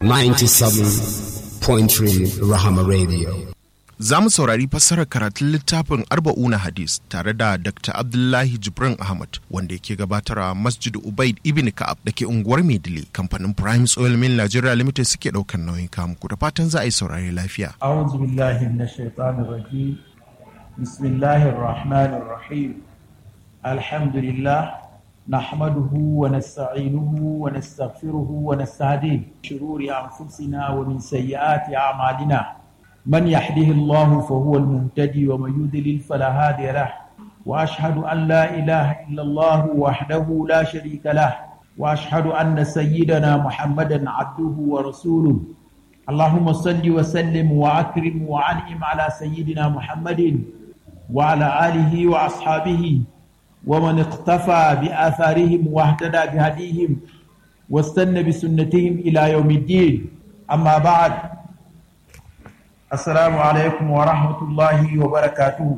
97.3 Rahama Radio. Za mu saurari fassarar karatun littafin Arba'una Hadis tare da Dr. Abdullahi Jibrin Ahmad wanda yake gabatarwa Masjid Ubaid Ibn Ka'ab da ke unguwar Maidile kamfanin Prime Oil Mill Nigeria Limited suke ɗaukar nauyin kamuku da fatan za a yi saurari lafiya. أعوذ بالله من الشيطان الرجيم بسم الله الرحمن الرحيم الحمد لله نحمده ونستعينه ونستغفره ونستهديه شرور أنفسنا ومن سيئات أعمالنا من يهده الله فهو المهتدي ومن يضلل فلا هادي له وأشهد أن لا إله إلا الله وحده لا شريك له وأشهد أن سيدنا محمدا عبده ورسوله اللهم صل وسلم وأكرم وأنعم على سيدنا محمد وعلى آله وأصحابه ومن اقتفى بآثارهم واهتدى بهديهم واستنى بسنتهم إلى يوم الدين أما بعد السلام عليكم ورحمة الله وبركاته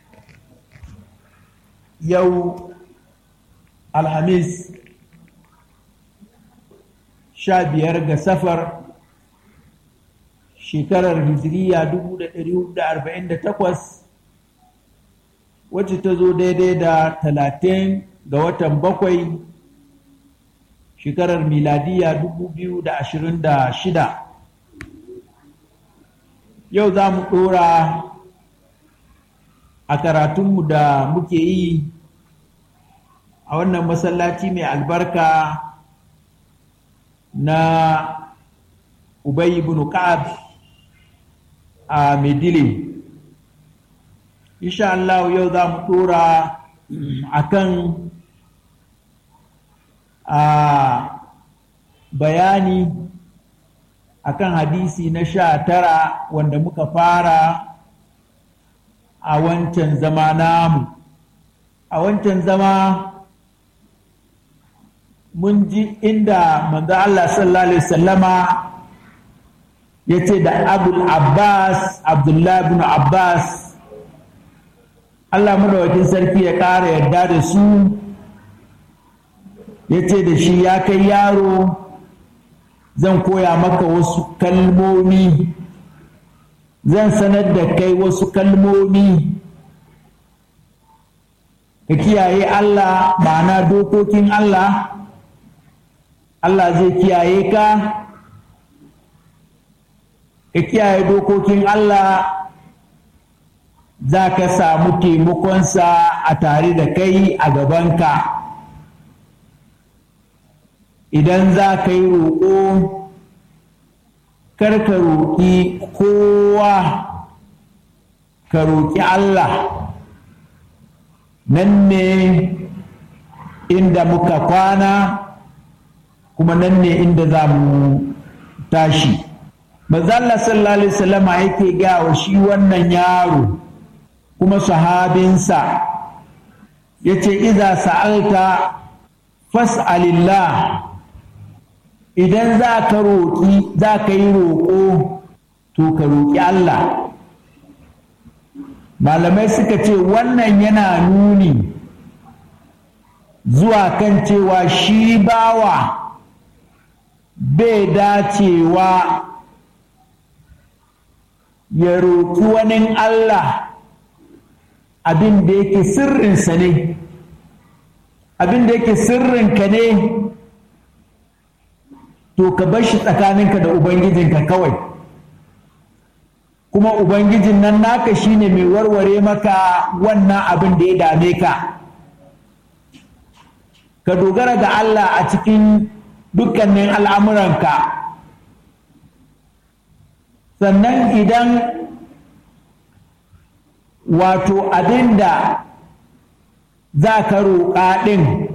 يوم الخميس شابير سفر shekarar hijiriya 1448 wacce ta zo daidai da 30 ga watan bakwai shekarar miladiya 2026 yau za mu ɗora a karatunmu da muke yi a wannan masallaci mai albarka na Ubay ibn Ka'ab a Medile. Insha Allah yau za mu ɗora a kan bayani a kan hadisi na sha tara wanda muka fara a wancan zama namu. A wancan zama mun ji inda manzo Allah sallallahu Alaihi wasallama ya ce da abul abbas abdullahi bin abbas allah madawakin sarki ya ƙara yarda da su ya ce da shi ya kai yaro zan koya maka wasu kalmomi zan sanar da kai wasu kalmomi ka kiyaye allah ma'ana dokokin allah allah zai kiyaye ka ka kiyaye dokokin Allah za ka samu taimakonsa a tare da kai a gabanka idan za ka yi roƙo kar ka roƙi kowa ka roƙi Allah nan ne inda muka kwana kuma nan ne inda za mu tashi Mazalla sallallahu Alaihi wasallama yake ga wa shi wannan yaro kuma sahabinsa ya ce, Iza sa'alta fas'alillah idan za ka roƙi za ka yi roƙo to ka roƙi Allah. Malamai suka ce wannan yana nuni zuwa kan cewa shi bawa bai dacewa ya roƙi wani Allah abin da yake sirrinsa ne abin da yake sirrinka ne to ka bar shi tsakaninka da ubangijinka kawai kuma ubangijin nan naka shine mai warware maka wannan abin da ya dame ka ka dogara ga Allah a cikin dukkanin al'amuranka sannan idan wato abin da za ka roƙa ɗin